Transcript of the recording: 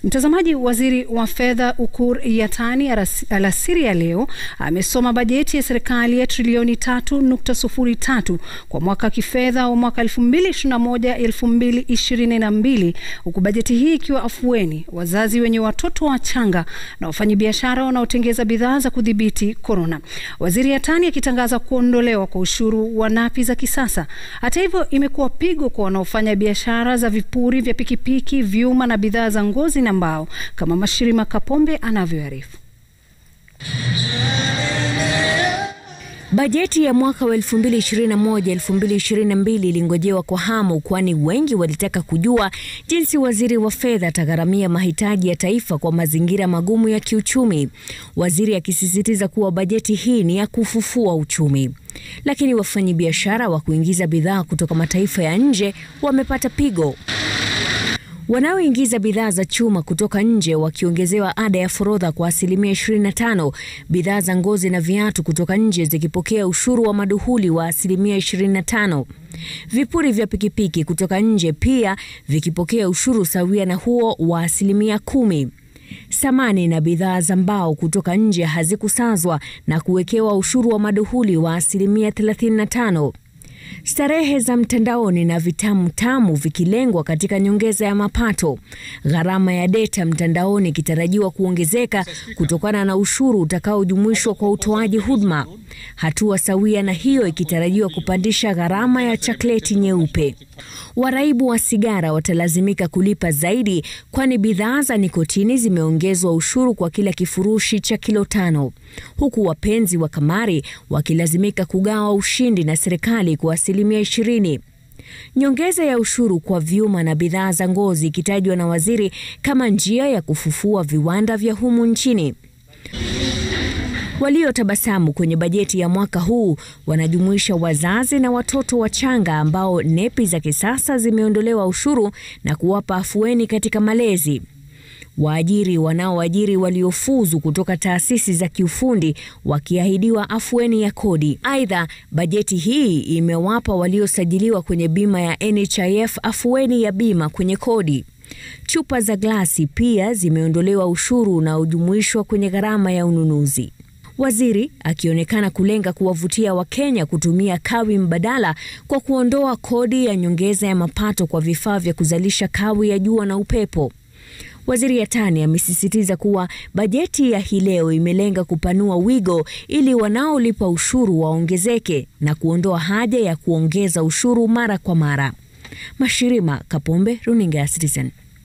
Mtazamaji, waziri wa fedha Ukur Yatani alasiri ya leo amesoma bajeti ya serikali ya trilioni 3.03 kwa mwaka kifedha wa mwaka 2021-2022 huku bajeti hii ikiwa afueni wazazi wenye watoto wachanga na wafanyabiashara wanaotengeza bidhaa za kudhibiti korona. Waziri Yatani akitangaza kuondolewa kwa ushuru wa napi za kisasa. Hata hivyo, imekuwa pigo kwa wanaofanya biashara za vipuri vya pikipiki, vyuma na bidhaa za ngozi na mbao kama Mashirima Kapombe anavyoarifu. Bajeti ya mwaka wa 2021-2022 ilingojewa kwa hamu kwani wengi walitaka kujua jinsi waziri wa fedha atagharamia mahitaji ya taifa kwa mazingira magumu ya kiuchumi. Waziri akisisitiza kuwa bajeti hii ni ya kufufua uchumi. Lakini wafanyabiashara wa kuingiza bidhaa kutoka mataifa ya nje wamepata pigo. Wanaoingiza bidhaa za chuma kutoka nje wakiongezewa ada ya forodha kwa asilimia 25, bidhaa za ngozi na viatu kutoka nje zikipokea ushuru wa maduhuli wa asilimia 25, vipuri vya pikipiki kutoka nje pia vikipokea ushuru sawia na huo wa asilimia kumi. Samani na bidhaa za mbao kutoka nje hazikusazwa na kuwekewa ushuru wa maduhuli wa asilimia 35. Starehe za mtandaoni na vitamu tamu vikilengwa katika nyongeza ya mapato. Gharama ya deta mtandaoni ikitarajiwa kuongezeka kutokana na ushuru utakaojumuishwa kwa utoaji huduma. Hatua sawia na hiyo ikitarajiwa kupandisha gharama ya chakleti nyeupe. Waraibu wa sigara watalazimika kulipa zaidi, kwani bidhaa za nikotini zimeongezwa ushuru kwa kila kifurushi cha kilo tano, huku wapenzi wa kamari wakilazimika kugawa ushindi na serikali kwa asilimia ishirini. Nyongeza ya ushuru kwa vyuma na bidhaa za ngozi ikitajwa na waziri kama njia ya kufufua viwanda vya humu nchini. Waliotabasamu kwenye bajeti ya mwaka huu wanajumuisha wazazi na watoto wachanga ambao nepi za kisasa zimeondolewa ushuru na kuwapa afueni katika malezi. Waajiri wanaoajiri waliofuzu kutoka taasisi za kiufundi wakiahidiwa afueni ya kodi. Aidha, bajeti hii imewapa waliosajiliwa kwenye bima ya NHIF afueni ya bima kwenye kodi. Chupa za glasi pia zimeondolewa ushuru unaojumuishwa kwenye gharama ya ununuzi. Waziri akionekana kulenga kuwavutia Wakenya kutumia kawi mbadala kwa kuondoa kodi ya nyongeza ya mapato kwa vifaa vya kuzalisha kawi ya jua na upepo. Waziri Yatani amesisitiza kuwa bajeti ya hii leo imelenga kupanua wigo ili wanaolipa ushuru waongezeke na kuondoa haja ya kuongeza ushuru mara kwa mara. Mashirima Kapombe, Runinga ya Citizen.